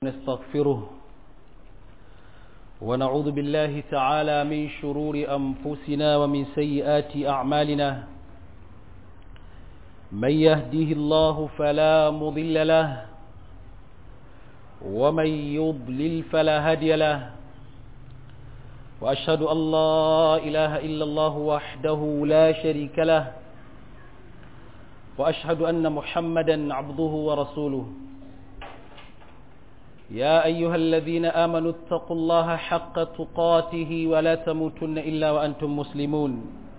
نستغفره ونعوذ بالله تعالى من شرور أنفسنا ومن سيئات أعمالنا من يهده الله فلا مضل له ومن يضلل فلا هادي له وأشهد أن لا إله إلا الله وحده لا شريك له وأشهد أن محمدا عبده ورسوله يا أيها الذين آمنوا اتقوا الله حق تقاته ولا تموتن إلا وأنتم مسلمون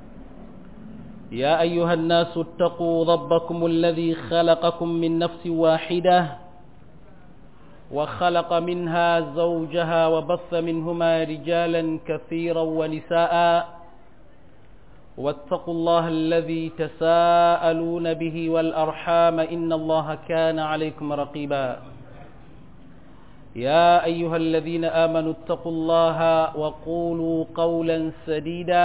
يا أيها الناس اتقوا ربكم الذي خلقكم من نفس واحدة وخلق منها زوجها وبث منهما رجالا كثيرا ونساء واتقوا الله الذي تساءلون به والأرحام إن الله كان عليكم رقيبا يا أيها الذين آمنوا اتقوا الله وقولوا قولا سديدا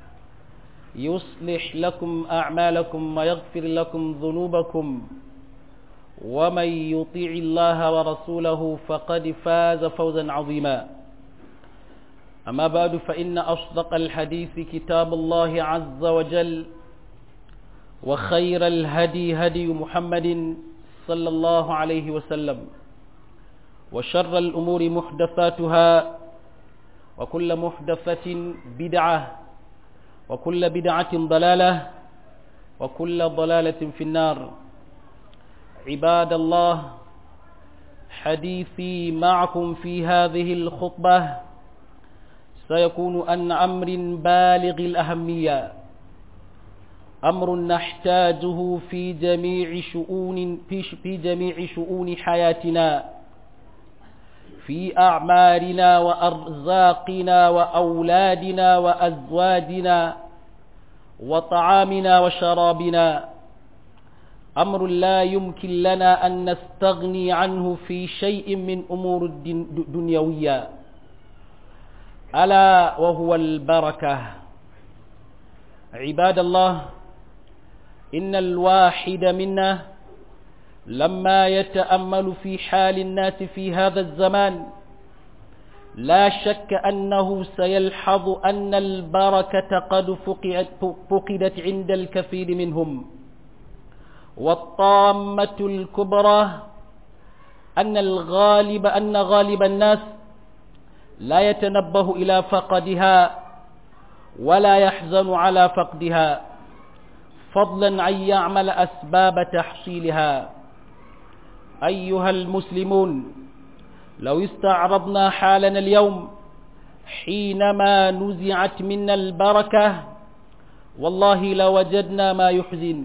يصلح لكم أعمالكم ويغفر لكم ذنوبكم ومن يطيع الله ورسوله فقد فاز فوزا عظيما أما بعد فإن أصدق الحديث كتاب الله عز وجل وخير الهدي هدي محمد صلى الله عليه وسلم وشر الأمور محدثاتها وكل محدثة بدعة وكل بدعة ضلالة وكل ضلالة في النار عباد الله حديثي معكم في هذه الخطبة سيكون أن أمر بالغ الأهمية أمر نحتاجه في جميع شؤون في جميع شؤون حياتنا في أعمارنا وأرزاقنا وأولادنا وأزواجنا وطعامنا وشرابنا أمر لا يمكن لنا أن نستغني عنه في شيء من أمور الدنيوية ألا وهو البركة عباد الله إن الواحد منا لما يتأمل في حال الناس في هذا الزمان لا شك أنه سيلحظ أن البركة قد فقدت عند الكثير منهم والطامة الكبرى أن الغالب أن غالب الناس لا يتنبه إلى فقدها ولا يحزن على فقدها فضلا أن يعمل أسباب تحصيلها أيها المسلمون لو استعرضنا حالنا اليوم حينما نزعت منا البركة والله لوجدنا ما يحزن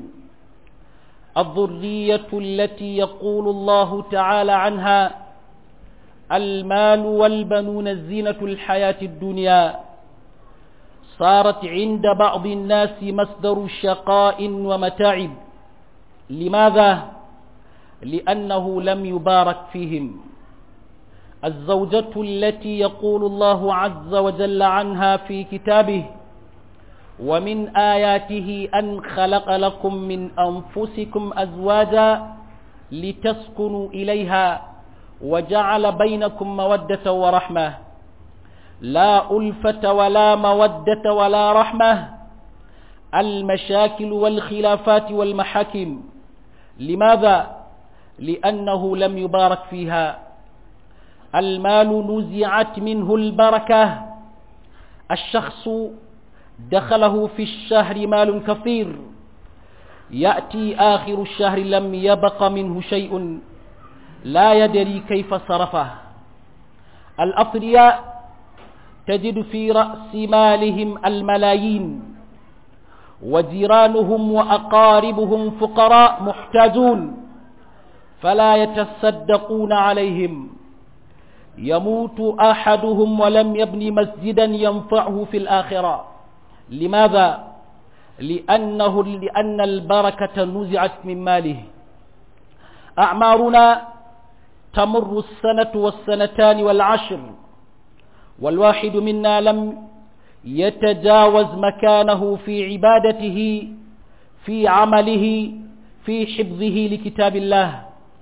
الذرية التي يقول الله تعالى عنها المال والبنون الزينة الحياة الدنيا صارت عند بعض الناس مصدر شقاء ومتاعب لماذا؟ لأنه لم يبارك فيهم الزوجة التي يقول الله عز وجل عنها في كتابه ومن آياته أن خلق لكم من أنفسكم أزواجا لتسكنوا إليها وجعل بينكم مودة ورحمة لا ألفة ولا مودة ولا رحمة المشاكل والخلافات والمحاكم لماذا؟ لأنه لم يبارك فيها المال نزعت منه البركة الشخص دخله في الشهر مال كثير يأتي آخر الشهر لم يبق منه شيء لا يدري كيف صرفه الأثرياء تجد في رأس مالهم الملايين وجيرانهم وأقاربهم فقراء محتاجون فلا يتصدقون عليهم يموت أحدهم ولم يبني مسجدا ينفعه في الآخرة لماذا؟ لأنه لأن البركة نزعت من ماله أعمارنا تمر السنة والسنتان والعشر والواحد منا لم يتجاوز مكانه في عبادته في عمله في حفظه لكتاب الله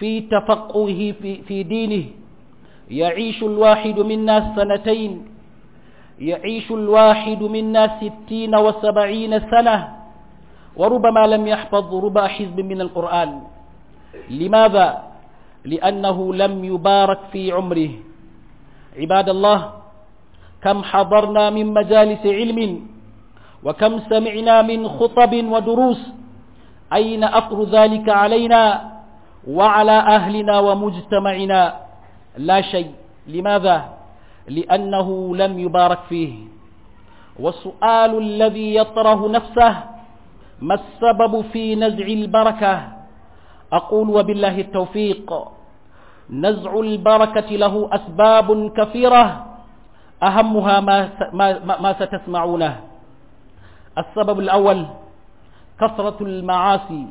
في تفقهه في, في دينه يعيش الواحد منا سنتين يعيش الواحد منا ستين وسبعين سنة وربما لم يحفظ ربع حزب من القرآن لماذا؟ لأنه لم يبارك في عمره عباد الله كم حضرنا من مجالس علم وكم سمعنا من خطب ودروس أين أثر ذلك علينا وعلى أهلنا ومجتمعنا لا شيء لماذا؟ لأنه لم يبارك فيه والسؤال الذي يطره نفسه ما السبب في نزع البركة أقول وبالله التوفيق نزع البركة له أسباب كثيرة أهمها ما, ما, ما ستسمعونه السبب الأول كثرة المعاصي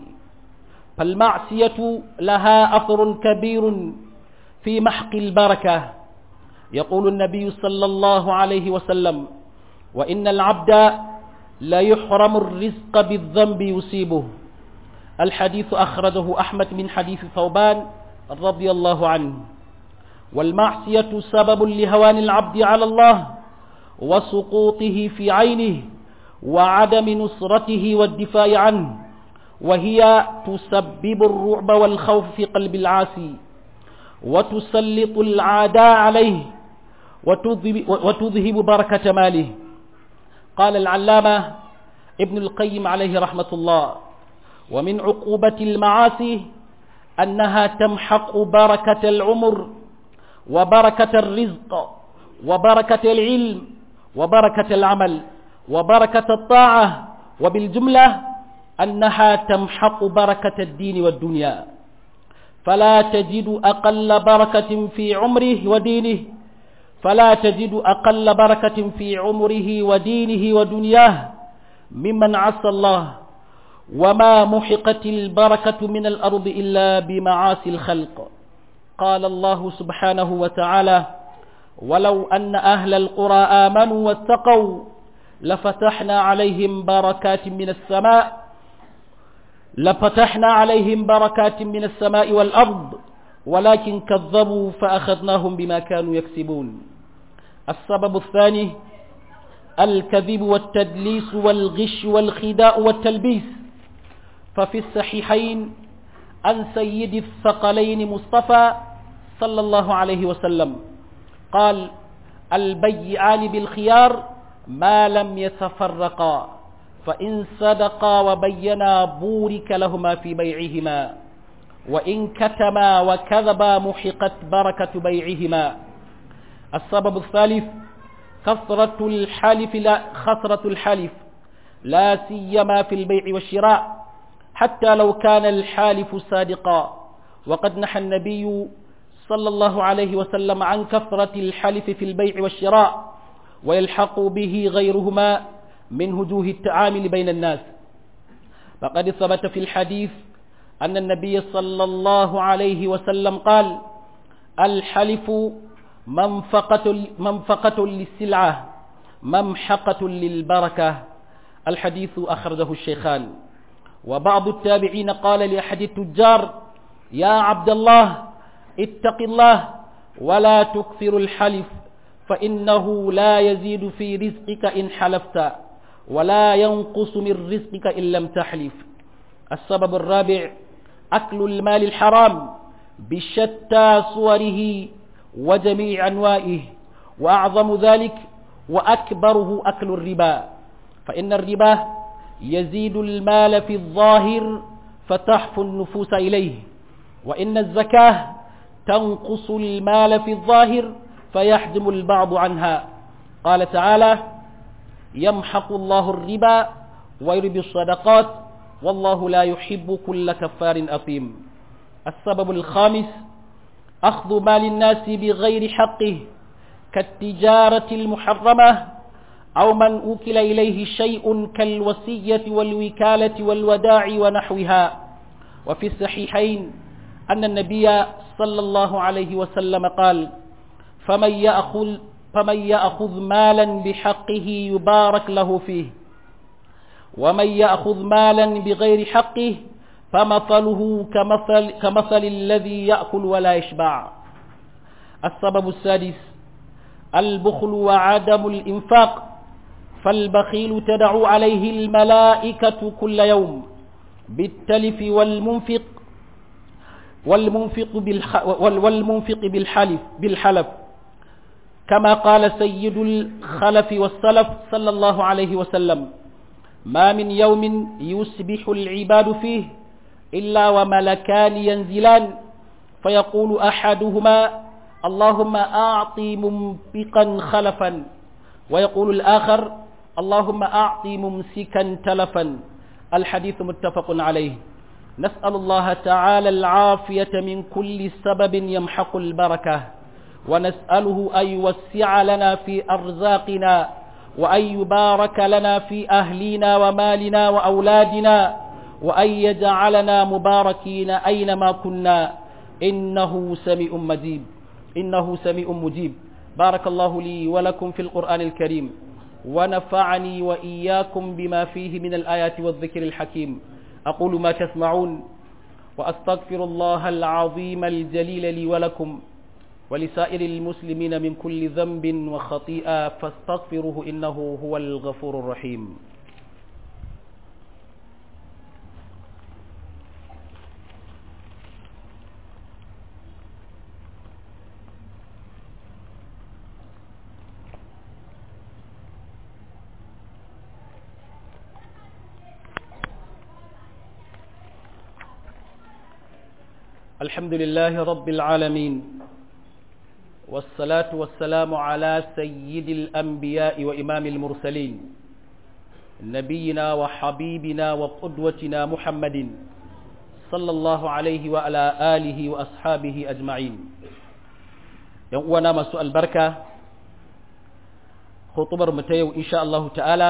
فالمعصية لها أثر كبير في محق البركة يقول النبي صلى الله عليه وسلم وإن العبد لا يحرم الرزق بالذنب يصيبه الحديث أخرجه أحمد من حديث ثوبان رضي الله عنه والمعصية سبب لهوان العبد على الله وسقوطه في عينه وعدم نصرته والدفاع عنه وهي تسبب الرعب والخوف في قلب العاصي وتسلط العداء عليه وتذهب بركة ماله قال العلامة ابن القيم عليه رحمة الله ومن عقوبة المعاصي أنها تمحق بركة العمر وبركة الرزق وبركة العلم وبركة العمل وبركة الطاعة وبالجملة أنها تمحق بركة الدين والدنيا فلا تجد أقل بركة في عمره ودينه فلا تجد أقل بركة في عمره ودينه ودنياه ممن عصى الله وما محقت البركة من الأرض إلا بمعاصي الخلق قال الله سبحانه وتعالى ولو أن أهل القرى آمنوا واتقوا لفتحنا عليهم بركات من السماء لفتحنا عليهم بركات من السماء والأرض ولكن كذبوا فأخذناهم بما كانوا يكسبون السبب الثاني الكذب والتدليس والغش والخداع والتلبيس ففي الصحيحين عن سيد الثقلين مصطفى صلى الله عليه وسلم قال البيعان بالخيار ما لم يتفرقا فإن صدقا وبينا بورك لهما في بيعهما وإن كتما وكذبا محقت بركة بيعهما السبب الثالث كثرة الحلف لا خسرة الحلف لا سيما في البيع والشراء حتى لو كان الحالف صادقا وقد نحى النبي صلى الله عليه وسلم عن كثرة الحلف في البيع والشراء ويلحق به غيرهما من وجوه التعامل بين الناس فقد ثبت في الحديث أن النبي صلى الله عليه وسلم قال الحلف منفقة, منفقة للسلعة ممحقة للبركة الحديث أخرجه الشيخان وبعض التابعين قال لأحد التجار يا عبد الله اتق الله ولا تكثر الحلف فإنه لا يزيد في رزقك إن حلفت ولا ينقص من رزقك إن لم تحلف السبب الرابع أكل المال الحرام بشتى صوره وجميع أنوائه وأعظم ذلك وأكبره أكل الربا فإن الربا يزيد المال في الظاهر فتحفو النفوس إليه وإن الزكاة تنقص المال في الظاهر فيحجم البعض عنها قال تعالى يمحق الله الربا ويربي الصدقات والله لا يحب كل كفار أثيم السبب الخامس أخذ مال الناس بغير حقه كالتجارة المحرمة أو من أوكل إليه شيء كالوصية والوكالة والوداع ونحوها وفي الصحيحين أن النبي صلى الله عليه وسلم قال فمن يأخذ, فمن يأخذ مالا بحقه يبارك له فيه ومن يأخذ مالا بغير حقه فمثله كمثل, كمثل الذي يأكل ولا يشبع السبب السادس البخل وعدم الإنفاق فالبخيل تدعو عليه الملائكة كل يوم بالتلف والمنفق والمنفق بالح والمنفق بالحلف بالحلف كما قال سيد الخلف والسلف صلى الله عليه وسلم ما من يوم يصبح العباد فيه إلا وملكان ينزلان فيقول أحدهما اللهم أعطي منفقا خلفا ويقول الآخر اللهم أعطي ممسكا تلفا الحديث متفق عليه نسأل الله تعالى العافية من كل سبب يمحق البركة ونسأله أن يوسع لنا في أرزاقنا وأن يبارك لنا في أهلنا ومالنا وأولادنا وأن يجعلنا مباركين أينما كنا إنه سميع مجيب إنه سميع مجيب بارك الله لي ولكم في القرآن الكريم ونفعني وإياكم بما فيه من الآيات والذكر الحكيم أقول ما تسمعون وأستغفر الله العظيم الجليل لي ولكم ولسائر المسلمين من كل ذنب وخطيئة فاستغفروه إنه هو الغفور الرحيم الحمد لله رب العالمين والصلاة والسلام على سيد الأنبياء وإمام المرسلين نبينا وحبيبنا وقدوتنا محمد صلى الله عليه وعلى آله وأصحابه أجمعين يوانا مسوء البركة خطبر متيو إن شاء الله تعالى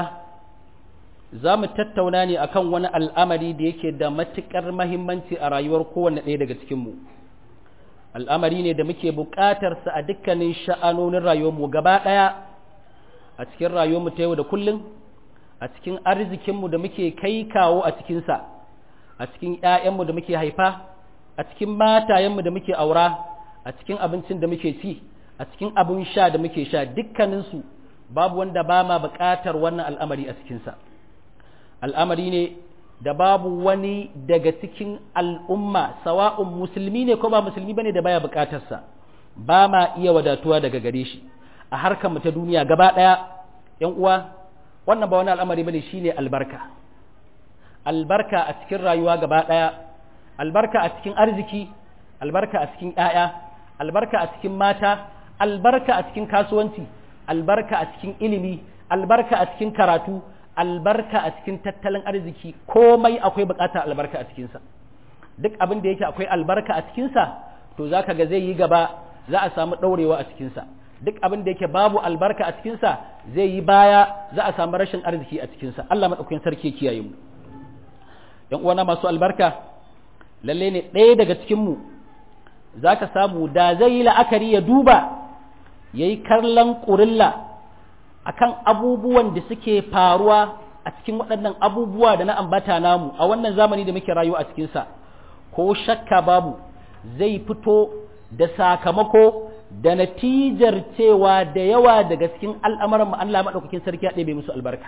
za mu tattauna ne akan wani al'amari da yake da matuƙar mahimmanci a rayuwar kowanne ɗaya daga cikinmu al'amari ne da muke buƙatarsa a dukkanin sha'anonin rayuwarmu gaba ɗaya a cikin rayuwarmu ta yau da kullum a cikin arzikinmu da muke kai kawo a cikinsa a cikin ‘ya'yanmu da muke haifa a cikin matayenmu da muke aura a cikin abincin da muke ci a cikin abin sha da muke sha dukkaninsu babu wanda ba ma buƙatar wannan al'amari a cikinsa. al'amari ne da babu wani daga cikin al'umma sawa'un musulmi ne ko ba musulmi bane da baya bukatarsa ba ma iya wadatuwa daga gare shi a harkar mu ta duniya gaba ɗaya ‘yan uwa wannan ba wani al'amari bane shine albarka albarka a cikin rayuwa gaba ɗaya albarka a cikin arziki albarka a cikin ‘ya'ya albarka a cikin mata albarka a cikin kasuwanci albarka a cikin ilimi albarka a cikin karatu albarka a cikin tattalin arziki komai akwai bukatar albarka a cikinsa duk abin da yake akwai albarka a cikinsa to za ka ga zai yi gaba za a samu ɗaurewa a cikinsa duk abin da yake babu albarka a cikinsa zai yi baya za a samu rashin arziki a cikinsa Allah maɗaukakin sarki kiyaye mu ‘yan uwana masu albarka lalle ne ɗaya daga cikinmu za ka samu da zai yi la'akari ya duba ya yi karlan ƙurilla akan abubuwan da suke faruwa a cikin waɗannan abubuwa da na ambata namu a wannan zamani da muke rayuwa a cikinsa ko shakka babu zai fito da sakamako da natijar cewa da yawa daga cikin al'amuran mu Allah maɗaukakin sarki ya ɗebe musu albarka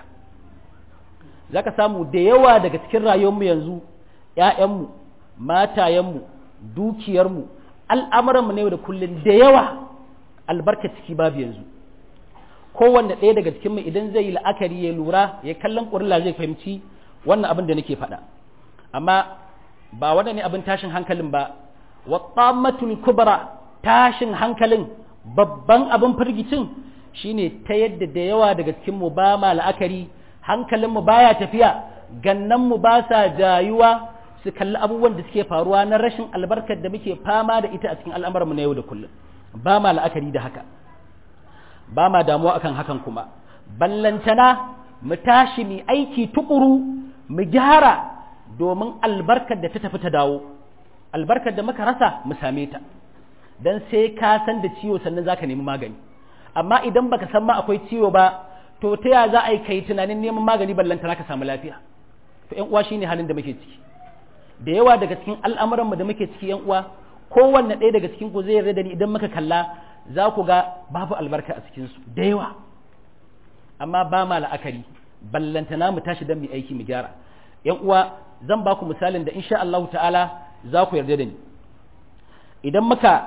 za ka samu da yawa daga cikin rayuwarmu yanzu ‘ya'yanmu matayenmu dukiyarmu al'amuranmu ne da kullum da yawa albarka ciki babu yanzu kowanne ɗaya daga cikinmu idan zai yi la'akari ya lura ya kallon ƙurilla zai fahimci wannan abin da nake faɗa amma ba wannan ne abin tashin hankalin ba wa tsammatul kubra tashin hankalin babban abin firgicin shine ta yadda da yawa daga cikinmu ba ma la'akari hankalinmu baya tafiya gannanmu ba sa jayuwa su kalli abubuwan da suke faruwa na rashin albarkar da muke fama da ita a cikin al'amuranmu na yau da kullum ba ma la'akari da haka ba ma damuwa akan hakan kuma ballantana mu tashi mu aiki tukuru mu gyara domin albarkar da ta tafi ta dawo albarkar da muka rasa mu same ta dan sai ka san da ciwo sannan zaka nemi magani amma idan baka san ma akwai ciwo ba to ta ya za a yi kai tunanin neman magani ballantana ka samu lafiya to ƴan uwa shine halin da muke ciki da yawa daga cikin al'amuran mu da muke ciki yan uwa kowanne ɗaya daga cikin ku zai yarda da ni idan muka kalla za ku ga babu albarka a cikin su da yawa amma ba ma la'akari ballantana mu tashi dan mu aiki mu gyara yan uwa zan ba ku misalin da insha Allah ta'ala za ku yarda da ni idan muka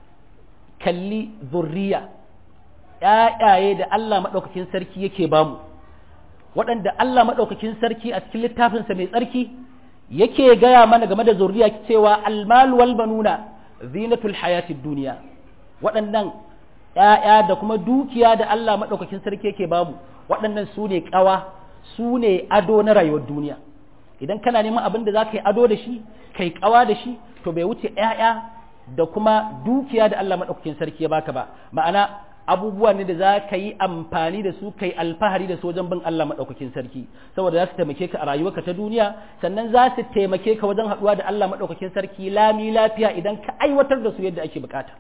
kalli zurriya ‘ya'yaye da Allah maɗaukakin sarki yake bamu waɗanda Allah maɗaukakin sarki a cikin littafinsa mai tsarki yake gaya mana game da zurriya cewa almalu wal banuna zinatul hayatid duniya waɗannan ‘ya'ya da kuma dukiya da Allah maɗaukakin sarki yake bamu waɗannan su ne ƙawa su ne ado na rayuwar duniya idan kana neman abin da za ka yi ado da shi kai ƙawa da shi to bai wuce ‘ya'ya da kuma dukiya da Allah maɗaukakin sarki ya baka ba ma'ana abubuwa ne da za ka yi amfani da su kai alfahari da su wajen bin Allah maɗaukakin sarki saboda za su taimake ka a rayuwarka ta duniya sannan za su taimake ka wajen haɗuwa da Allah maɗaukakin sarki lami lafiya idan ka aiwatar da su yadda ake bukata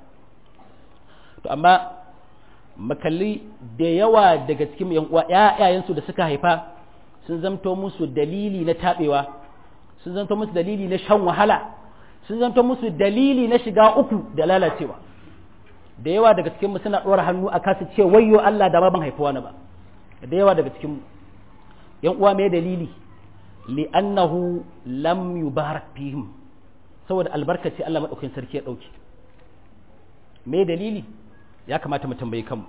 to amma makalli da yawa daga cikin yan uwa ƴaƴayensu da suka haifa sun zamto musu dalili na taɓewa sun zamto musu dalili na shan wahala sun zanto musu dalili na shiga uku da lalacewa da yawa daga cikinmu suna ɗora hannu a kasu ce wayyo Allah da ban haifuwa na ba da yawa daga cikinmu yan uwa mai dalili li'annahu lam yubarak fihim saboda albarkaci Allah madaukakin sarki ya dauke me dalili ya kamata mu tambayi kanmu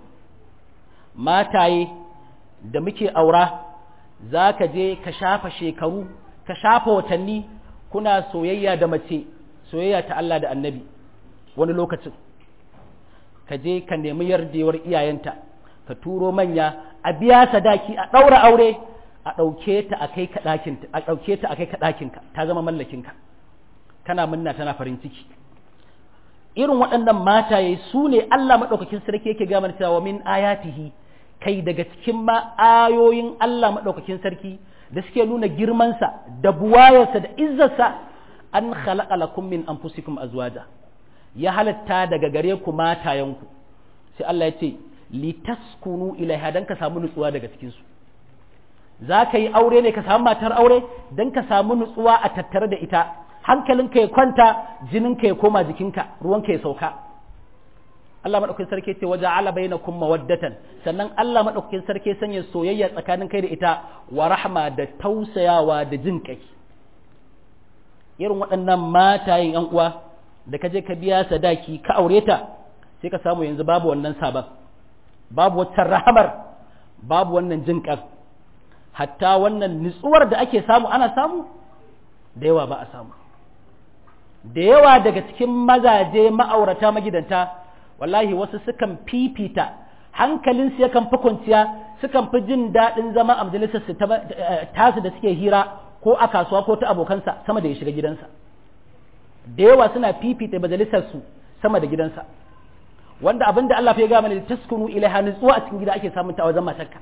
mataye da muke aura za ka je ka shafa shekaru ka shafa watanni kuna soyayya da mace soyayya ta Allah da annabi wani lokacin ka je ka nemi yardewar iyayenta ka turo manya a biya sadaki a ɗaura aure a ɗauke ta a kai ka ɗakinta a ɗauke ta a kai ka ɗakinka ta zama mallakinka kana munna tana farin ciki irin waɗannan mataye su ne Allah maɗaukakin sarki yake gama cewa min ayatihi kai daga cikin ma ayoyin Allah maɗaukakin sarki da suke nuna girmansa da buwayarsa da izzarsa an khalaqa lakum min anfusikum azwaja ya halatta daga gare ku matayenku sai Allah ya ce litaskunu ilaiha dan ka samu nutsuwa daga cikin su za ka yi aure ne ka samu matar aure dan ka samu nutsuwa a tattare da ita hankalinka ya kwanta jininka ya koma jikinka ruwanka ya sauka Allah madaukakin sarki ce waje ala bainakum mawaddatan sannan Allah madaukakin sarki sanya soyayya tsakanin kai da ita wa rahma da tausayawa da jin kai irin waɗannan matayen yan uwa da ka je ka biya sadaki ka aure ta sai ka samu yanzu babu wannan sabon babu wata rahamar babu wannan jin kan hatta wannan nutsuwar da ake samu ana samu da yawa ba a samu da yawa daga cikin mazaje ma'aurata magidanta wallahi wasu sukan fifita hankalinsu yakan fi kwanciya sukan fi jin daɗin zama a majalisar su tasu da suke hira ko a kasuwa ko ta abokansa sama da ya shiga gidansa da yawa suna fifita majalisar su sama da gidansa wanda abin da Allah ya gama ne taskunu ilaiha nutsuwa a cikin gida ake samun ta a wajen matarka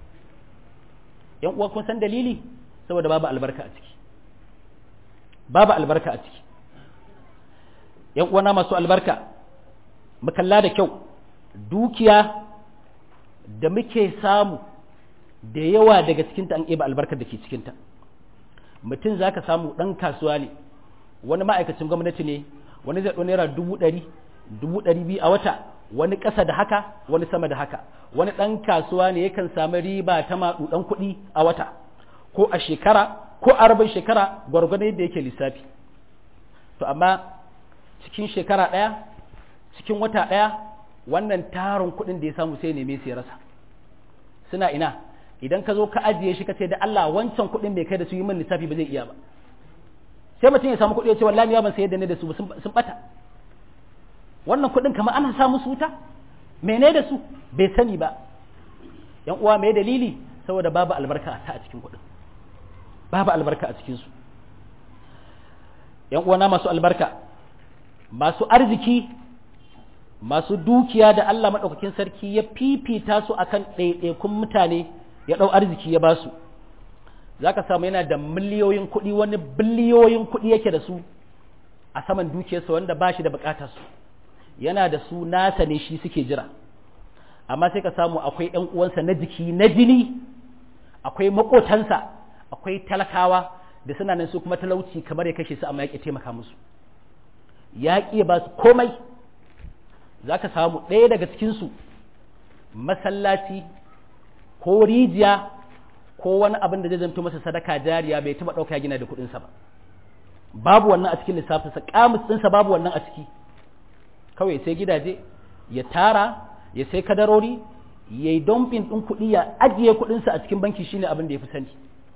yan uwa kun san dalili saboda babu albarka a ciki babu albarka a ciki yan uwana masu albarka mu kalla da kyau dukiya da muke samu da yawa daga cikinta an eba albarkar da ke cikinta mutum za ka samu ɗan kasuwa ne wani ma'aikacin gwamnati ne wani zai naira dubu ɗari dubu ɗari biyu a wata wani ƙasa da haka wani sama da haka wani ɗan kasuwa ne yakan sami riba ta maɗuɗan kuɗi a wata ko a shekara ko a rabin shekara gwargwadon yadda yake lissafi to amma cikin shekara ɗaya cikin wata ɗaya wannan tarin kuɗin da ya samu sai neme su ya rasa suna ina idan ka zo ka ajiye shi ka ce da Allah wancan kuɗin bai kai da su yi min lissafi ba zai iya ba sai mutum ya samu kuɗi ya ce wallahi ya ban sayar da ne da su sun bata wannan kuɗin kamar ana sa musu wuta mene da su bai sani ba yan uwa mai dalili saboda babu albarka ta a cikin kuɗin babu albarka a cikin su yan uwana masu albarka masu arziki masu dukiya da Allah maɗaukakin sarki ya fifita su akan ɗaiɗaikun mutane ya ɗau arziki ya ba su za ka samu yana da miliyoyin kuɗi wani biliyoyin kuɗi yake da su a saman dukiyarsa wanda ba shi da buƙatar su yana da su nasa ne shi suke jira amma sai ka samu akwai ‘yan uwansa na jiki na jini akwai maƙotansa akwai talakawa da suna nan su kuma talauci kamar ya kashe su amma ya ƙi taimaka musu ya ƙi ba su komai za ka samu ɗaya daga cikinsu masallaci ko rijiya ko wani abin da zai zanto masa sadaka jariya bai taɓa ɗauka gina da kuɗinsa ba babu wannan a cikin lissafinsa kamus ɗinsa babu wannan a ciki kawai sai gidaje ya tara ya sai kadarori ya yi domfin ɗin kuɗi ya ajiye kuɗinsa a cikin banki shine abin da ya fi sani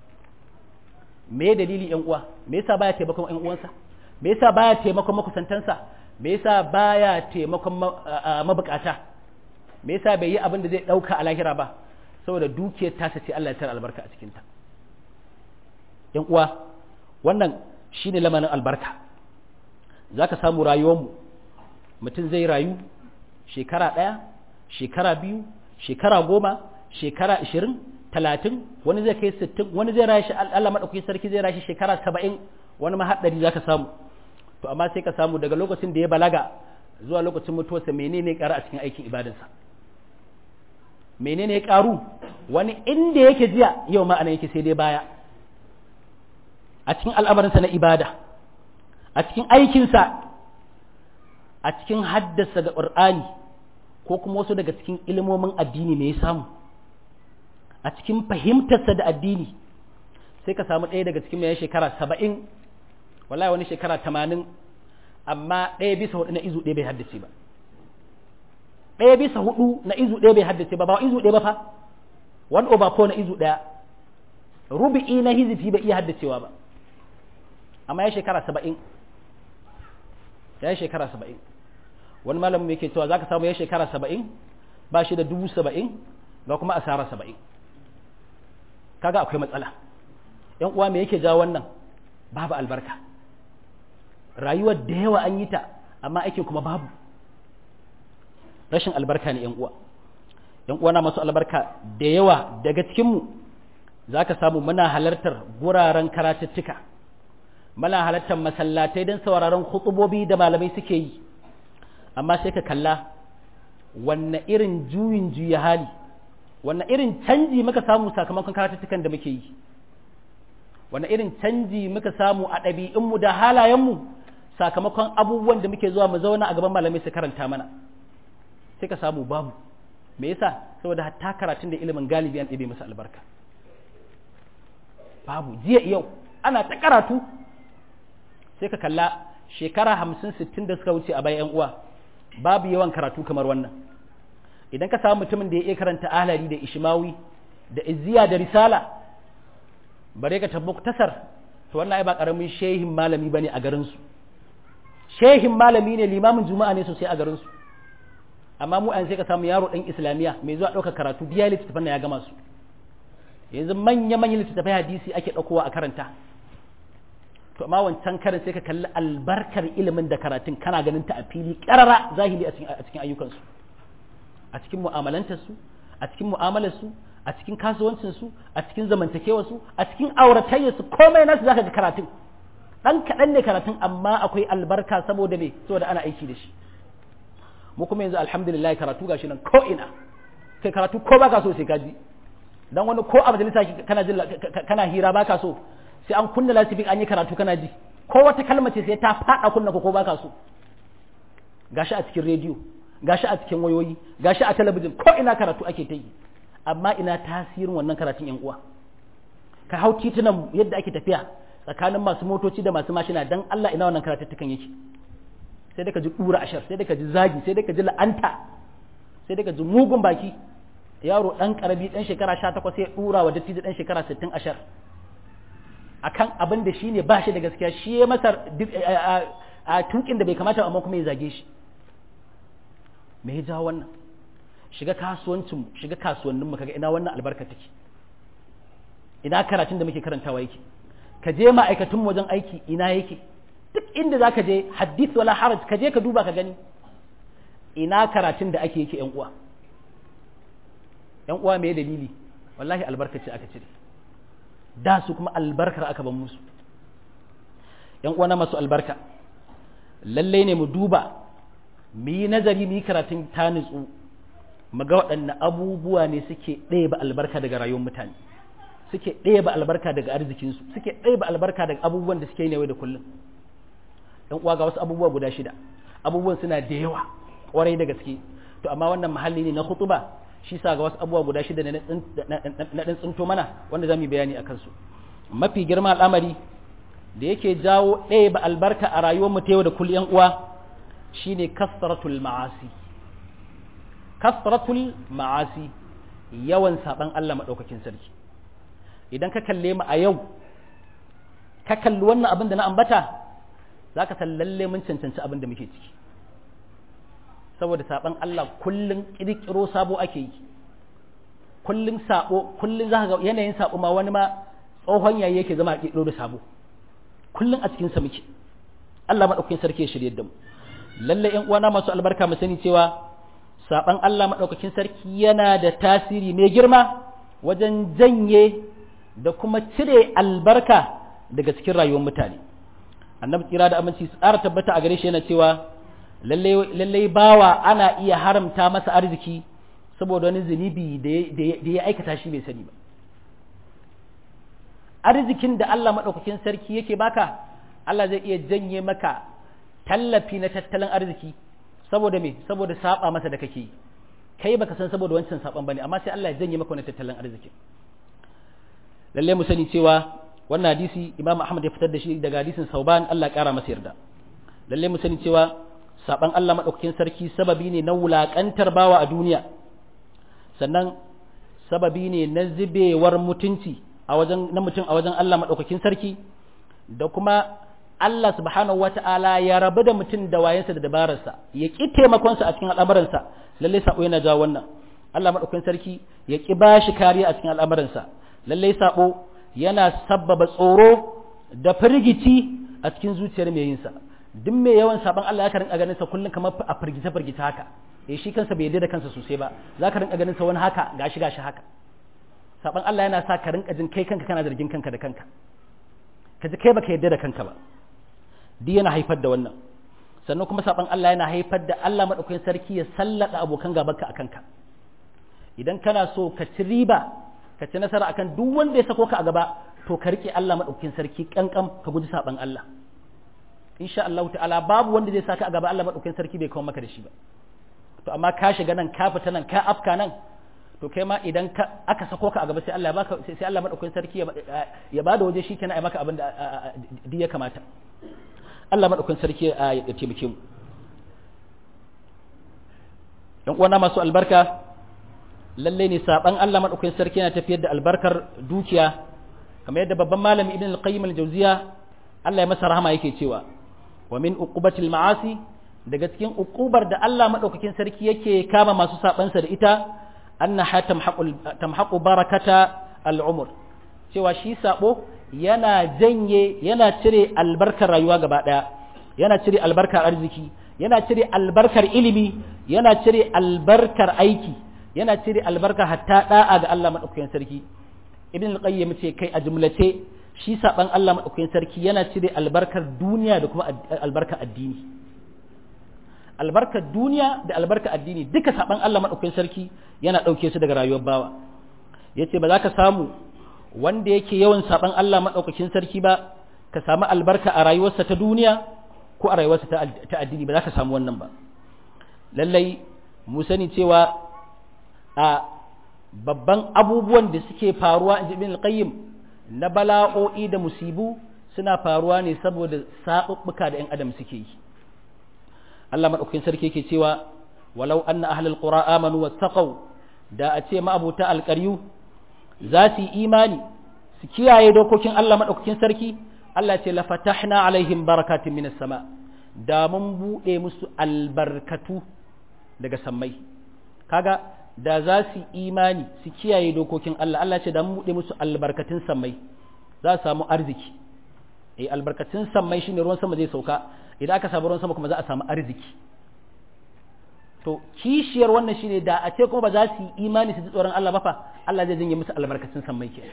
me dalili yan uwa me yasa baya taimakon yan uwansa me yasa baya taimakon makusantansa me yasa baya taimakon mabukata me yasa bai yi abin da zai ɗauka a lahira ba saboda dukiyar tasa ce Allah ya tara albarka a cikinta yan uwa wannan shine lamarin albarka zaka samu rayuwarmu mutum zai rayu shekara ɗaya shekara biyu shekara goma shekara ashirin talatin wani zai kai sittin wani zai rashi Allah maɗauki sarki zai rashi shekara saba'in wani mahaɗari za ka samu to amma sai ka samu daga lokacin da ya balaga zuwa lokacin mutuwarsa menene ƙara a cikin aikin ibadansa menene ya ƙaru wani inda yake jiya yau ma ana yake sai dai baya a cikin al'amarinsa na ibada a cikin aikinsa a cikin haddasa ga ƙur'ani ko kuma wasu daga cikin ilimomin addini ne ya samu a cikin fahimtarsa da addini sai ka samu ɗaya daga cikin mai shekara saba'in wallahi wani shekara tamanin amma ɗaya bisa hudu na izu ɗaya bai haddace ba ɗaya bisa hudu na izu ɗaya bai haddace ba ba izu ɗaya ba fa one over four na izu ɗaya rubi'i na hizifi bai iya haddacewa ba amma ya shekara saba'in ya yi shekara saba'in wani malamin mai ke cewa za ka samu ya shekara saba'in ba shi da dubu saba'in ga kuma asara saba'in kaga akwai matsala yan uwa me yake jawo wannan babu albarka rayuwar da yawa an yi ta amma aikin kuma babu rashin albarka ne yan uwa yan uwa na masu albarka da yawa daga cikinmu za ka samu muna halartar guraren karatuttuka muna halartar masallatai don sauraron hutubobi da malamai suke yi amma sai ka kalla wanne irin juyin juya hali wanne irin canji muka samu sakamakon karatuttukan da muke yi wanne irin canji muka samu a ɗabi'unmu da halayenmu sakamakon abubuwan da muke zuwa mu zauna a gaban malamai su karanta mana sai ka samu babu me yasa saboda hatta karatun da ilimin galibi an ɗebe masa albarka babu jiya yau ana ta karatu sai ka kalla shekara hamsin sittin da suka wuce a bayan uwa babu yawan karatu kamar wannan idan ka samu mutumin da ya iya karanta ahlari da ishmawi da izziya da risala bare ka tabbuk tasar to wannan ai ba karamin shehin malami bane a garin su shehin malami ne limamin juma'a ne sosai a garin su amma mu an sai ka samu yaro dan islamiya mai zuwa ɗaukar karatu biya littattafan ya gama su yanzu manya manyan littattafai hadisi ake ɗaukowa a karanta to amma wancan karin sai ka kalli albarkar ilimin da karatun kana ganin ta a fili ƙarara zahiri a cikin ayyukansu a cikin mu'amalantarsu a cikin mu'amalarsu a cikin kasuwancinsu a cikin zamantakewarsu a cikin auratayyarsu komai nasu zaka ga karatun dan kaɗan ne karatun amma akwai albarka saboda me saboda ana aiki da shi mu kuma yanzu alhamdulillah karatu gashi nan ko ina kai karatu ko baka so sai ka ji dan wani ko a majalisa kana jin kana hira baka so sai an kunna lasifin an yi karatu kana ji ko wata kalma ce sai ta faɗa kunna ko baka so gashi a cikin rediyo gashi a cikin wayoyi gashi a talabijin ko ina karatu ake ta yi amma ina tasirin wannan karatun yan uwa ka hau titunan yadda ake tafiya tsakanin masu motoci da masu mashina dan Allah ina wannan karatuttukan yake sai da ka ji dura ashar sai da ka ji zagi sai da ka ji la'anta sai da ka ji mugun baki yaro dan karabi dan shekara 18 sai ya dura wa dattijo dan shekara 60 ashar akan abin da shi ne ba shi da gaskiya shi ya masa a tukin da bai kamata amma kuma ya zage shi me ya jawo wannan shiga kasuwancin shiga kasuwannin mu kaga ina wannan albarka take ina karatun da muke karantawa yake ka je ma'aikatun wajen aiki ina yake duk inda za ka je hadith wala haraj ka je ka duba ka gani ina karatun da ake yake yan uwa yan uwa me dalili wallahi albarka ce aka cire da su kuma albarkar aka ban musu yan uwana masu albarka lalle ne mu duba mu yi nazari mu yi karatun ta nutsu mu ga waɗanne abubuwa ne suke ɗaya ba albarka daga rayuwar mutane suke ɗeba albarka daga arzikinsu suke ɗeba albarka daga abubuwan da suke yi da kullum ɗan uwa ga wasu abubuwa guda shida abubuwan suna da yawa ƙwarai da gaske to amma wannan mahalli ne na khutuba shi sa ga wasu abubuwa guda shida na ɗan tsinto mana wanda za mu yi bayani a kansu mafi girma al'amari da yake jawo ɗaya ba albarka a rayuwar mu ta yau da kullum uwa shine kasratul ma'asi kasratul ma'asi yawan saban Allah madaukakin sarki idan ka kalle mu a yau ka kalli wannan abin da na ambata zaka san lalle mun cancanci abin da muke ciki saboda saban Allah kullun kirkiro sabo ake yi kullun sabo kullun zaka ga yanayin sabo ma wani ma tsohon yayi yake zama kirkiro da sabo kullun a cikin sa muke Allah madaukakin sarki ya shirye da mu lalle ƴan uwana masu albarka mu sani cewa saban Allah madaukakin sarki yana da tasiri mai girma wajen janye da kuma cire albarka daga cikin rayuwar mutane annabi tsira da aminci tsara tabbata a gare shi yana cewa lallai bawa ana iya haramta masa arziki saboda wani zunubi da ya aikata shi bai sani ba arzikin da Allah maɗaukakin sarki yake baka Allah zai iya janye maka tallafi na tattalin arziki saboda me saboda saba masa da kake kai baka san saboda wancan saban bane amma sai Allah ya janye maka wani tattalin arziki lalle mu sani cewa wannan hadisi Imam Ahmad ya fitar da shi daga hadisin Sauban Allah ya kara masa yarda lalle mu sani cewa saban Allah madaukakin sarki sababi ne na wulakantar bawa a duniya sannan sababi ne na zubewar mutunci a wajen na mutum a wajen Allah madaukakin sarki da kuma Allah subhanahu wata'ala ya rabu da mutum da wayensa da dabararsa ya ki taimakonsa a cikin al'amuransa lalle sabo yana jawo wannan Allah madaukakin sarki ya ki bashi kariya a cikin al'amuransa lalle sabo yana sabbaba tsoro da firgici a cikin zuciyar mai yinsa duk mai yawan saban Allah ya rinka ganin sa kullum kamar a firgice firgice haka eh shi kansa bai yarda da kansa sosai ba za ka rinka ganin sa wani haka gashi gashi haka saban Allah yana sa ka rinka jin kai kanka kana zargin kanka da kanka ka ji kai baka yarda da kanka ba duk yana haifar da wannan sannan kuma saban Allah yana haifar da Allah madaukakin sarki ya sallada abokan gabanka a kanka idan kana so ka ci riba ka ci nasara akan duk wanda ya sako ka a gaba to ka rike Allah madaukakin sarki kankan ka guji saban Allah insha Allah ta'ala babu wanda zai saka a gaba Allah madaukakin sarki bai kawo maka da shi ba to amma ka shiga nan ka fita nan ka afka nan to kai ma idan ka aka sako ka a gaba sai Allah ya baka sai Allah madaukakin sarki ya bada waje shi kenan ai maka abin da ya kamata Allah madaukakin sarki ya taimake mu dan uwana masu albarka lalle ne saban Allah madaukakin sarki yana tafiyar da albarkar dukiya kamar yadda babban malami ibn al-qayyim al-jawziya Allah ya masa rahama yake cewa wa min uqubatil ma'asi daga cikin uqubar da Allah madaukakin sarki yake kama masu sabansa da ita annaha tamhaqu tamhaqu barakata al-umr cewa shi sabo yana janye yana cire albarkar rayuwa gaba daya yana cire albarkar arziki yana cire albarkar ilimi yana cire albarkar aiki yana cire albarka hatta da'a ga Allah madaukakin sarki ibn al-qayyim ce kai a jumlace shi saban Allah madaukakin sarki yana cire albarkar duniya da kuma albarkar addini albarkar duniya da albarkar addini duka saban Allah madaukakin sarki yana dauke su daga rayuwar bawa yace ba za ka samu wanda yake yawan saban Allah madaukakin sarki ba ka samu albarka a rayuwarsa ta duniya ko a rayuwarsa ta addini ba za ka samu wannan ba lallai mu sani cewa a babban abubuwan da suke faruwa in ibn al-qayyim na bala'o'i da musibu suna faruwa ne saboda sabubbuka da 'yan adam suke yi Allah madaukakin sarki yake cewa walau anna ahlul qura amanu wattaqau da a ce ma'abuta alƙaryu za su yi imani su kiyaye dokokin Allah madaukakin sarki Allah ce la fatahna alaihim barakatin minas sama da mun bude musu albarkatu daga sammai kaga da za su imani su kiyaye dokokin Allah Allah ce da mu buɗe musu albarkatun sammai za su samu arziki eh albarkatun sammai shine ruwan sama zai sauka idan aka samu ruwan sama kuma za a samu arziki to kishiyar wannan shine da a ce kuma ba za su yi imani su ji tsoron Allah ba fa Allah zai janye musu albarkatun sammai ke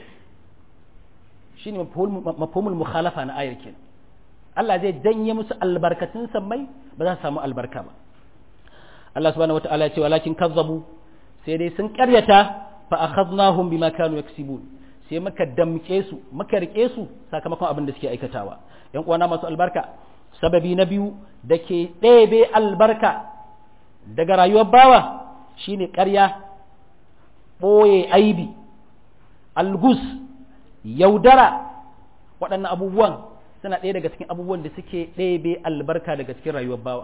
shine mafhumul mukhalafa na ayar kenan Allah zai janye musu albarkatun sammai ba za su samu albarka ba Allah subhanahu wataala ya ce walakin kazzabu sai dai sun karyata fa akhadnahum bima kanu yaksibun sai muka damke su muka rike su sakamakon abin da suke aikatawa yan uwana masu albarka sababi na biyu da ke ɗebe albarka daga rayuwar bawa shine ƙarya ɓoye aibi algus yaudara waɗannan abubuwan suna ɗaya daga cikin abubuwan da suke ɗebe albarka daga cikin rayuwar bawa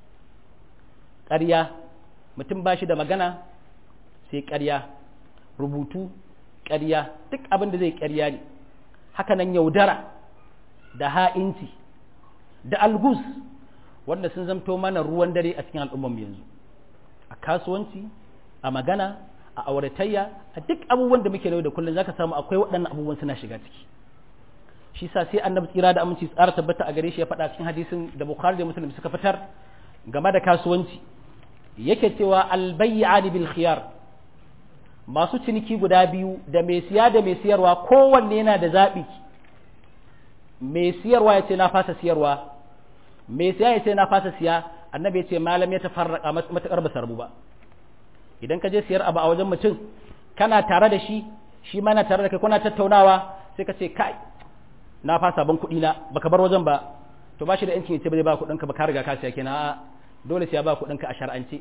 ƙarya mutum ba shi da magana sai ƙarya rubutu ƙarya duk abin da zai ƙarya ne hakanan yaudara da ha'inci da algus wanda sun zamto mana ruwan dare a cikin al'ummar yanzu a kasuwanci a magana a auratayya a duk abubuwan da muke da kullum zaka samu akwai waɗannan abubuwan suna shiga ciki shi sa sai annabi tsira da aminci tsara tabbata a gare shi ya faɗa cikin hadisin da bukhari da muslim suka fitar game da kasuwanci yake cewa albayyani bil khiyar masu ciniki guda biyu da mai siya da mai siyarwa kowanne yana da zaɓi mai siyarwa ya ce na fasa siyarwa mai siya ya ce na fasa siya annabi ya ce malam ya tafarraka matuƙar ba sarbu ba idan ka je siyar abu a wajen mutum kana tare da shi shi ma na tare da kai kuna tattaunawa sai ka ce kai na fasa ban kuɗi na baka bar wajen ba to ba shi da yancin ya ce ba zai ba kuɗin ka ba ka riga ka siya kenan a dole sai ya ba kuɗin ka a shar'ance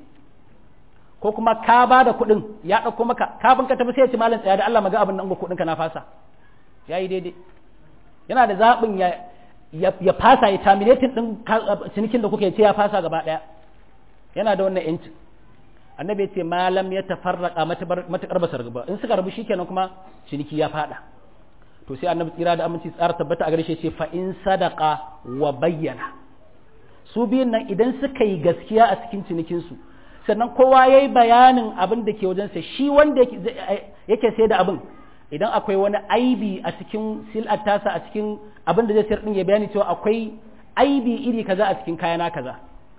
ko kuma ka ba da kuɗin ya ɗauko maka kafin ka tafi sai ya ce malam tsaya da Allah maga abin nan ga kuɗin ka na fasa yayi daidai yana da zaɓin ya ya fasa ya terminating din cinikin da kuka ce ya fasa gaba ɗaya yana da wannan yancin annabi ya ce malam ya tafarraka matakar basar gaba in suka rabu shikenan kuma ciniki ya fada to sai annabi tsira da aminci tsara tabbata a gare shi ce fa in sadaqa wa bayyana su biyun nan idan suka yi gaskiya a cikin cinikin su sannan kowa yayi bayanin abin da ke wajensa shi wanda yake sai da abin idan akwai wani aibi a cikin sil'ar tasa a cikin abin da zai sayar din ya bayani cewa akwai aibi iri kaza a cikin kayana kaza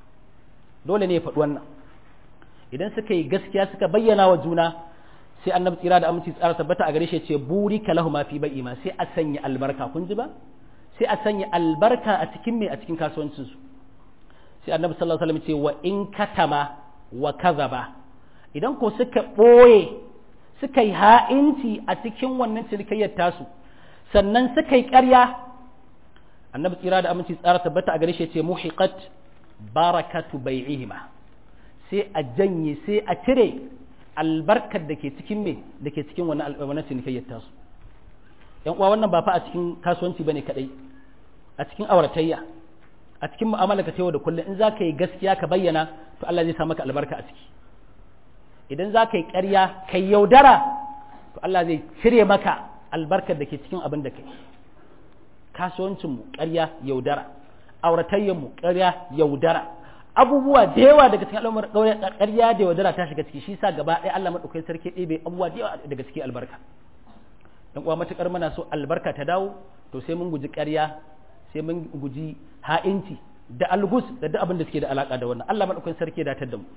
dole ne ya faɗi wannan idan suka yi gaskiya suka bayyana wa juna sai annabi tsira da aminci tsara tabbata a gare shi ce buri ka lahu ma fi bai ma sai a sanya albarka kun ji ba sai a sanya albarka a cikin me a cikin kasuwancin su sai annabi sallallahu alaihi wasallam ce wa in katama wa kazaba idan ko suka boye suka yi ha'inci a cikin wannan cinikayyar tasu sannan suka yi ƙarya annabi tsira da aminci tsara tabbata a gare shi ce muhiqat barakatu bai'ihima sai a janye sai a cire albarkar da ke cikin me da ke cikin wani wannan cinikayyar tasu yan uwa wannan ba fa a cikin kasuwanci bane kadai a cikin auratayya a cikin mu'amala ka yau da kullum in za ka yi gaskiya ka bayyana to Allah zai sa maka albarka a ciki idan za ka yi ƙarya ka yaudara to Allah zai cire maka albarkar da ke cikin abin da kai kasuwancinmu ƙarya yaudara auratayyanmu ƙarya yaudara abubuwa da yawa daga cikin al'ummar ƙarya da yaudara ta shiga ciki shi sa gaba ɗaya Allah maɗaukai sarki ɗebe abubuwa da yawa daga cikin albarka dan uwa matuƙar muna so albarka ta dawo to sai mun guji ƙarya sai mun guji ha'inci da algus da duk abin da suke da alaka da wannan Allah maɗaukai sarki ya datar da mu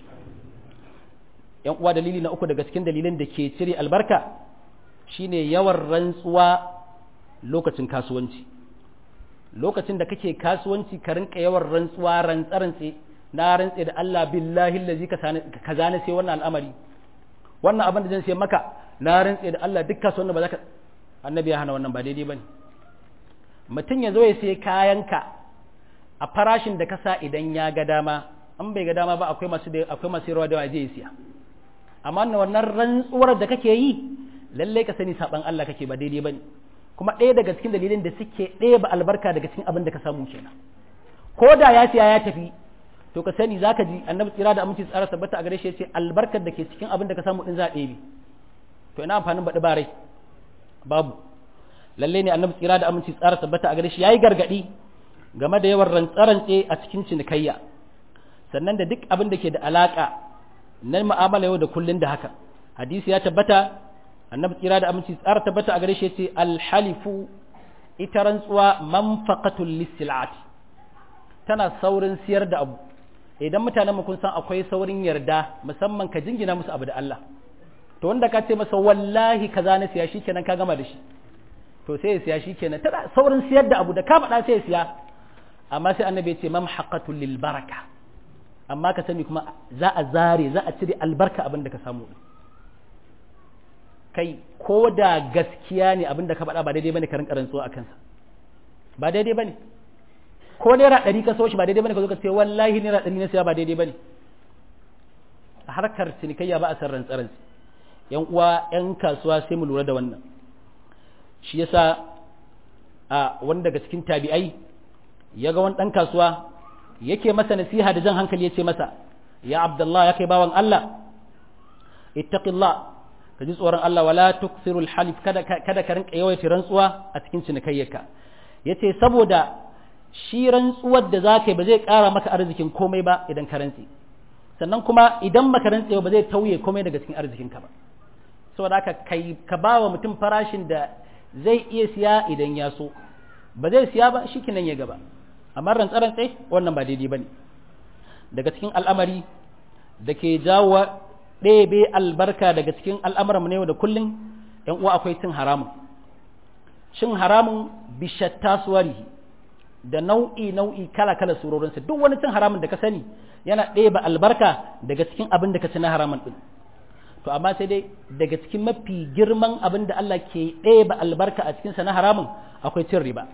yan uwa dalili na uku daga cikin dalilan da ke cire albarka shine yawan rantsuwa lokacin kasuwanci lokacin da kake kasuwanci ka rinka yawan rantsuwa rantsarantse na rantse da Allah billahi allazi ka zane sai wannan al'amari wannan abin da zan sai maka na rantse da Allah duk kasuwan ba za ka annabi ya hana wannan ba daidai bane mutum ya zo ya sai kayanka a farashin da ka sa idan ya ga dama an bai ga dama ba akwai masu akwai masu rawa da waje ya siya amma wannan rantsuwar da kake yi lallai ka sani saban Allah kake ba daidai bane kuma ɗaya daga cikin dalilin da suke ɗaya ba albarka daga cikin abin da ka samu kenan ko da ya siya ya tafi to ka sani zaka ji annabi tsira da aminci tsara tabbata a gare shi yace albarkar da ke cikin abin da ka samu din za a ɗebe to ina amfanin baɗi barai babu lalle ne annabi tsira da aminci tsara tabbata a gare shi yayi gargadi game da yawan rantsarantse a cikin cinikayya sannan da duk abin da ke da alaka na mu'amala yau da kullun da haka hadisi ya tabbata annabi tsira da aminci tsara tabbata a gare shi yace alhalifu ita rantsuwa manfaqatul lisilati tana saurin siyar da abu idan mutanen mu kun san akwai saurin yarda musamman ka jingina musu abu da Allah to wanda ka ce masa wallahi kaza na siya shikenan ka gama da shi to sai ya siya shikenan tana saurin siyar da abu da ka faɗa sai ya siya amma sai annabi ya ce mamhaqatul lil baraka amma ka sani kuma za a zare za a cire albarka abin da ka samu kai ko da gaskiya ne abin da ka faɗa ba daidai bane ka rinka rantsuwa a kansa ba daidai bane ko naira ɗari ka so shi ba daidai bane ka zo ka ce wallahi naira ɗari na siya ba daidai bane a harkar cinikayya ba a san rantsaransu yan uwa yan kasuwa sai mu lura da wannan shi yasa a wani daga cikin tabi'ai ya ga wani ɗan kasuwa yake masa nasiha da jan hankali ya ce masa ya abdullah ya kai bawan Allah ittaqillah ka ji tsoron Allah wala tuksirul halif kada kada ka rinka yawaita rantsuwa a cikin cinikayyarka yace saboda shi rantsuwar da zaka yi ba zai ƙara maka arzikin komai ba idan ka rantsi sannan kuma idan baka rantse ba zai tauye komai daga cikin arzikinka ba saboda haka kai ka ba wa mutum farashin da zai iya siya idan ya so ba zai siya ba shi kinan ya gaba amma rantsa-rantsa wannan ba daidai ba ne daga cikin al'amari da ke jawo ɗebe albarka daga cikin al'amuran mu ne da kullum ‘yan uwa akwai cin haramun cin haramun bishatta suwari da nau'i nau'i kala kala surorinsa duk wani cin haramun da ka sani yana ɗebe albarka daga cikin abin da ka ci na haramun ɗin to amma sai dai daga cikin mafi girman abin da Allah ke ɗebe albarka a cikinsa na haramun akwai cin riba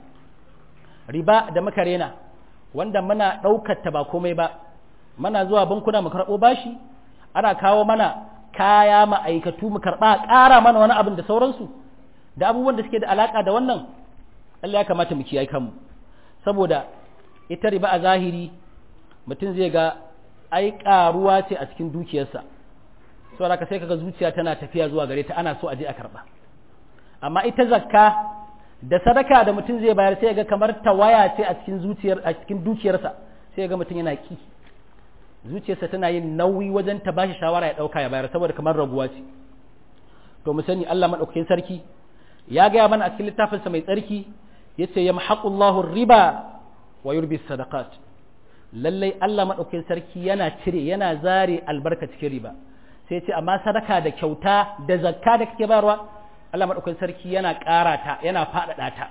riba da muka rena wanda muna ɗaukar ta ba komai ba mana zuwa bankuna mu karɓo bashi ana kawo mana kaya ma'aikatu mu karɓa ƙara mana wani abin da sauransu da abubuwan da suke da alaƙa da wannan Allah ya kamata mu kiyaye kanmu saboda ita riba a zahiri mutum zai ga ai ƙaruwa ce a cikin dukiyarsa saboda ka sai kaga zuciya tana tafiya zuwa gare ta ana so a je a karɓa amma ita zakka da sadaka da mutum zai bayar sai ga kamar tawaya ce a cikin zuciyar a cikin dukiyarsa sai ga mutum yana ki zuciyarsa tana yin nauyi wajen ta bashi shawara ya dauka ya bayar saboda kamar raguwa ce to mu sani Allah madaukakin sarki ya gaya mana a cikin littafinsa mai tsarki yace yamhaqullahu riba wa yurbi sadaqat lallai Allah madaukakin sarki yana cire yana zare albarka cikin riba sai ce amma sadaka da kyauta da zakka da kake bayarwa Allah madaukakin sarki yana ƙara ta yana faɗaɗa ta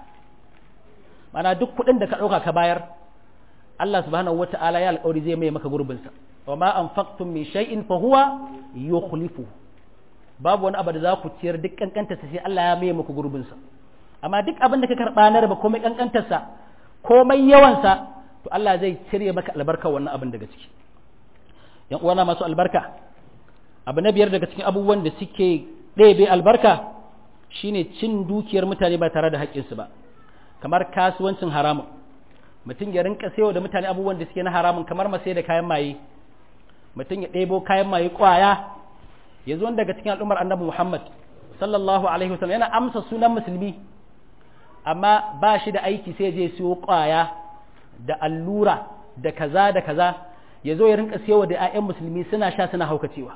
mana duk kuɗin da ka ɗauka ka bayar Allah subhanahu wata'ala ya alƙawari zai mai maka gurbinsa wa ma anfaqtum min shay'in fa huwa yukhlifu babu wani abu da za ku ciyar duk kankanta sai Allah ya mai maka gurbinsa amma duk abin da ka karɓa na riba komai kankantarsa komai yawansa to Allah zai cire maka albarka wannan abin daga ciki yan uwana masu albarka abu na biyar daga cikin abubuwan da suke ɗebe albarka shine cin dukiyar mutane ba tare da haƙƙinsu ba kamar kasuwancin haramun mutum ya rinka sayo da mutane abubuwan da suke na haramun kamar masai da kayan maye mutum ya ɗebo kayan maye ƙwaya ya zo daga cikin al'ummar annabi muhammad sallallahu alaihi wasallam yana amsa sunan musulmi amma ba shi da aiki sai je siyo ƙwaya da allura da kaza da kaza ya zo ya rinka siyo da 'ya'yan musulmi suna sha suna haukacewa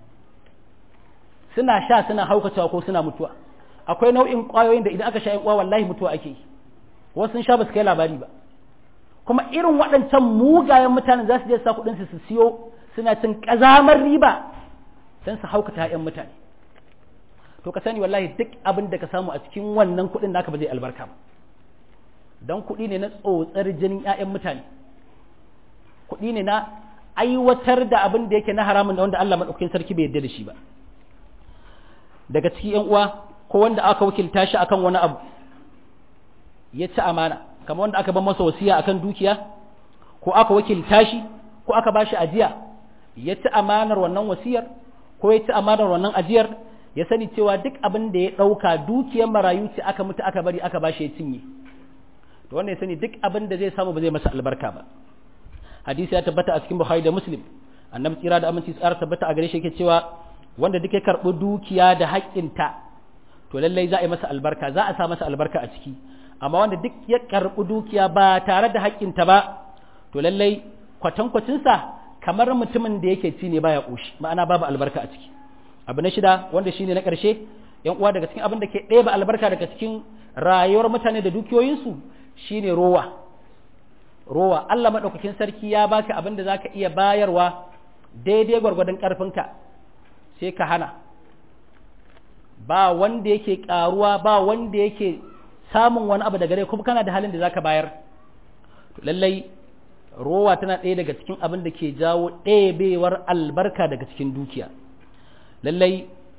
suna sha suna haukacewa ko suna mutuwa akwai nau'in ƙwayoyin da idan aka sha yan uwa wallahi mutuwa ake yi wasu sun sha ba su kai labari ba kuma irin waɗancan mugayen mutanen za su je sa kuɗin su siyo suna cin ƙazamar riba don su haukata yan mutane to ka sani wallahi duk abin da ka samu a cikin wannan kuɗin naka ba zai albarka ba don kuɗi ne na tsotsar jinin 'ya'yan mutane kuɗi ne na aiwatar da abin da yake na haramun da wanda Allah maɗaukakin sarki bai yarda da shi ba daga ciki yan uwa ko wanda aka wakilta shi akan wani abu ya ci amana kamar wanda aka ban masa wasiya akan dukiya ko aka wakilta shi ko aka bashi ajiya ya ci amanar wannan wasiyar ko ya ci amanar wannan ajiyar ya sani cewa duk abin da ya ɗauka dukiyar marayu ce aka mutu aka bari aka bashi ya cinye to wanda ya sani duk abin da zai samu ba zai masa albarka ba hadisi ya tabbata a cikin buhari da muslim annabi tsira da aminci tsara tabbata a gare shi yake cewa wanda duk ya karɓi dukiya da haƙƙinta to lallai za a yi masa albarka za a sa masa albarka a ciki amma wanda duk ya karɓi dukiya ba tare da haƙƙinta ba to lallai kwatankwacinsa kamar mutumin da yake ci ne baya ƙoshi ma'ana babu albarka a ciki abu na shida wanda shine na ƙarshe yan uwa daga cikin abin da ke ɗeba albarka daga cikin rayuwar mutane da dukiyoyinsu shine rowa rowa Allah maɗaukakin sarki ya baka abin da zaka iya bayarwa daidai gwargwadon ƙarfinka sai ka hana ba wanda yake ƙaruwa ba wanda yake samun wani abu daga gare kuma kana da halin da zaka bayar lallai rowa tana ɗaya daga cikin abin da ke jawo ɗebewar albarka daga cikin dukiya lallai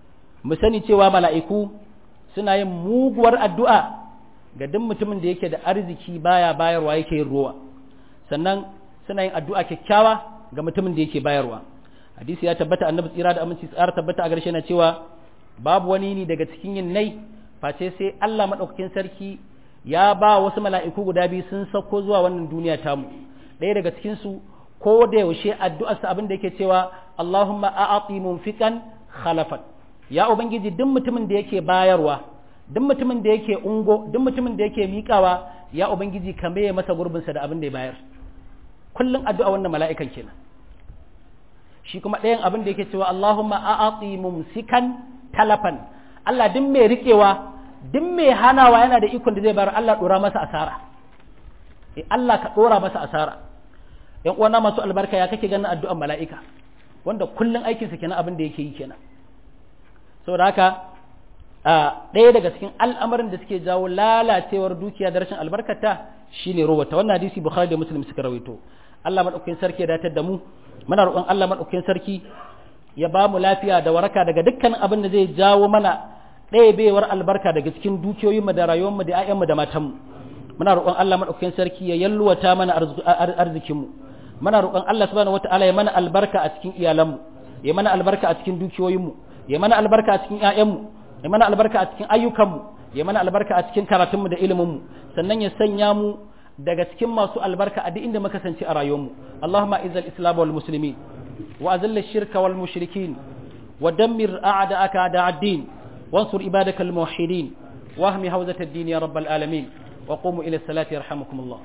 mu sani cewa mala'iku suna yin muguwar addu'a ga duk mutumin da yake da arziki baya bayarwa yake yin ruwa sannan suna yin addu'a kyakkyawa ga mutumin da yake bayarwa hadisi ya tabbata annabi tsira da aminci tsara tabbata a garshe na cewa babu wani ne daga cikin yin nai face sai Allah madaukakin sarki ya ba wasu mala'iku guda biyu sun sauko zuwa wannan duniya tamu ɗaya daga cikin su ko da yaushe addu'arsa abin da yake cewa Allahumma a'ati munfiqan khalafan ya ubangiji duk mutumin da yake bayarwa duk mutumin da yake ungo duk mutumin da yake miƙawa ya ubangiji ka maye masa gurbinsa da abin da ya bayar kullum addu'a wannan mala'ikan kenan shi kuma ɗayan abin da yake cewa Allahumma a'ati mumsikan talafan Allah duk mai riƙewa duk mai hanawa yana da ikon da zai bayar Allah ɗora masa asara eh Allah ka ɗora masa asara yan uwana masu albarka ya kake ganin addu'an mala'ika wanda kullum aikinsa kenan abin da yake yi kenan saboda haka ɗaya daga cikin al'amarin da suke jawo lalacewar dukiya da rashin albarkata shine rowata wannan hadisi bukhari da muslim suka rawaito Allah madaukakin sarki ya datar da mu muna roƙon Allah madaukakin sarki ya ba mu lafiya da waraka daga dukkan abin da zai jawo mana ɗayabewar albarka daga cikin dukiyoyinmu da rayuwarmu da 'ya'yanmu da matanmu muna roƙon Allah madaukakin sarki ya yalwata mana arzikinmu muna roƙon Allah subhanahu wataala ya mana albarka a cikin iyalanmu ya mana albarka a cikin dukiyoyinmu ya mana albarka a cikin 'ya'yanmu ya mana albarka a cikin ayyukanmu ya mana albarka a cikin karatunmu da iliminmu sannan ya sanya mu daga cikin masu albarka a duk inda muka kasance a rayuwarmu Allahumma izzal islam wal muslimin wa azil shirka wal mushrikin wa dammir a'da'aka da'ad-din wansur ibadakal muwahhidin wahmi hawzat ad-din ya rabbal alamin wa qumu ila salati yarhamukumullah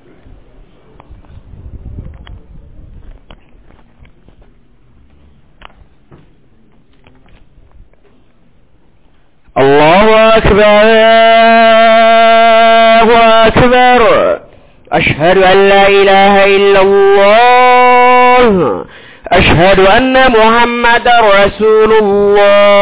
الله أكبر الله أكبر أشهد أن لا إله إلا الله أشهد أن محمد رسول الله